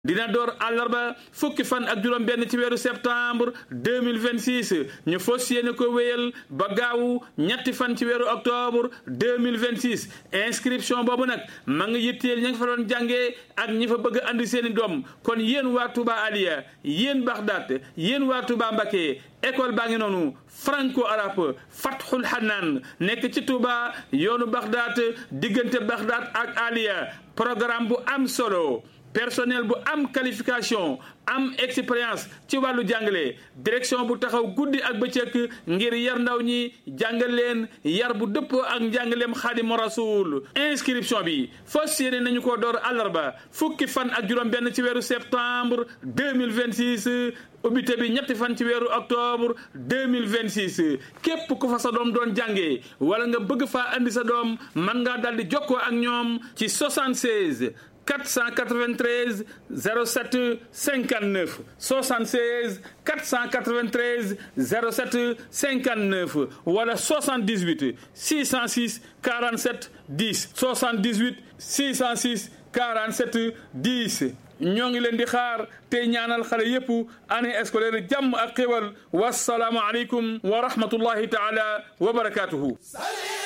dina door àllarba fukki fan ak juróom benn ci weeru septembre 2026 ñu fas yéene ko wéyal ba gaawu ñetti fan ci weeru octobre 2026 inscription boobu nag ma ngi yitteel ña nga fa doon jàngee ak ñi fa bëgg andi seeni doom kon yéen waa Touba Aliya yéen Baxdaat yéen waa Touba Mbacké école baa ngi noonu franco arabe Fathul Hanaan nekk ci Touba yoonu Baxdaat diggante Baxdaat ak Aliya programme bu am solo personnel bu am qualification am expérience ci wàllu jàngale direction bu taxaw guddi ak bëccëg ngir yar ndaw ñi jàngal leen yar bu dëppoo ak njàngaleem xaadimu rasul inscription bi fas yéene nañu ko door àllarba fukki fan ak juróom benn ci weeru septembre 2026 ubbite bi ñetti fan ci weeru octobre 2026 képp ku fa sa doom doon jàngee wala nga bëgg faa andi sa doom mën ngaa daldi jokkoo ak ñoom ci 76 493 07 59 76 493 07 59 wala 78 606 47 10 78 606 47 10 ñoo ngi leen di xaar tey ñaanal xale yépp année scolaire jàmm ak xéwal wasalaamu aleykum wa rahmatullahi taala wa barakaatuhu